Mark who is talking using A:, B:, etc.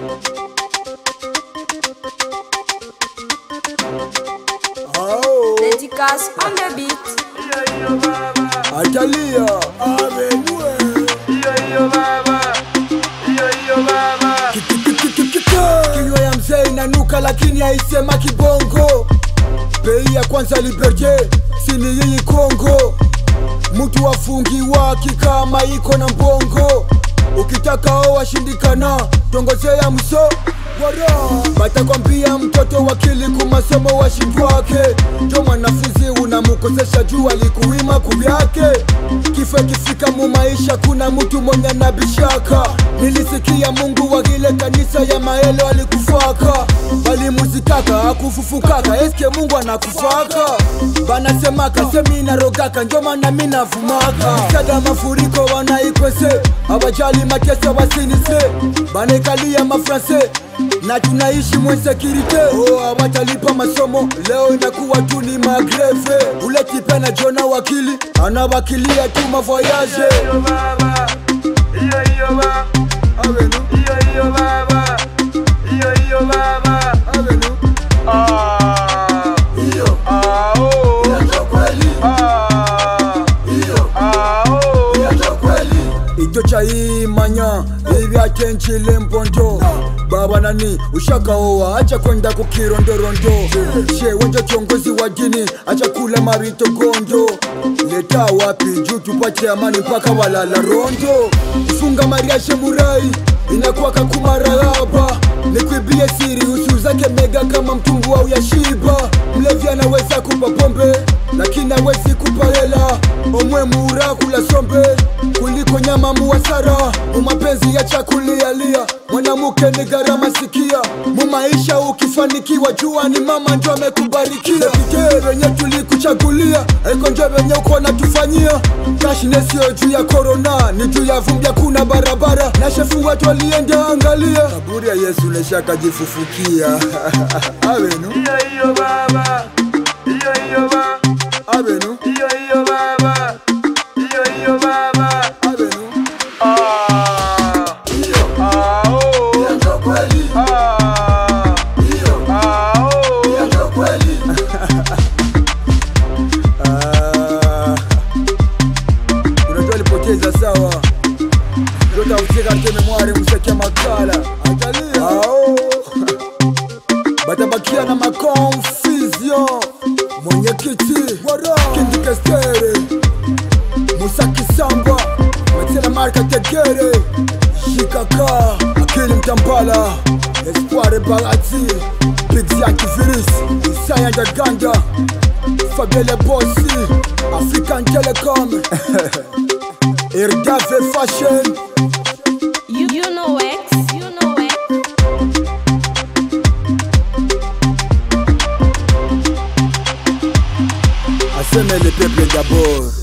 A: Ao,
B: Dédicace on the beat.
A: Atalia, amenue. Kinywa ya mzee inanuka lakini haisema kibongo. Bei ya kwanza Liberté, sini hii Kongo. Mtu afungiwa kikama iko na mbongo. Ukitaka o washindikana, tongozea mso wara batakwambia mtoto wakili kumasomo washindwake njo mwanafunzi unamukosesha juu alikuwima kuvyake kifo kifika mu maisha kuna mtu mwenye nabishaka nilisikia mungu wa ile kanisa ya maelo alikufaka balimuzikaka akufufukaka eske mungu anakufaka banasemaka seminarogaka njo maana minavumaka sada mafuriko wanaikwese abajali mateso basinise banaikalia mafranse na tunaishi mwensekirite oh, awatalipa masomo leo inakuwa tu ni magreve ule tipe na jona wakili anawakilia tu mavoyaje avenu avenu iyo icyo chayimanya ivyachenchile mpondo baba nani ushakaoa acha kwenda kukirondorondo she wenje kiongozi wa dini acha kula mabito gondo leta wapi juu tupate amani mpaka walala rondo kufunga mariashe murai inakuwa kakumarahaba nikwibie siri usu zake mega kama mtumbu au ya shiba mlevi anaweza kupa pombe lakini awezi kupa hela omwe muura kula sombe kuliko nyama muwasara mumapenzi ya chakulialia mwanamke ni gharama sikia mumaisha ukifanikiwa jua ni mama njo amekubarikia pite venye tulikuchagulia aiko njo venye uko natufanyia kashine sio juu ya korona ni juu ya vumbi kuna barabara na shefu watu walienda angalia kaburi ya yesu neshakajifufukia avenu avenu avenu Ah. unajua alipoteza sawa jotafutika ke memware mseke makala atalia Ao. batabakia na makonfusion mwenyekiti kindikestere musa kisamba matela marka tegere shikaka akili mtambala espoire bagati pixyakiviris isaya jaganda fabele bosi african telecom irdave fashion
B: You, you know X. You know X.
A: aseme le peuple d'abord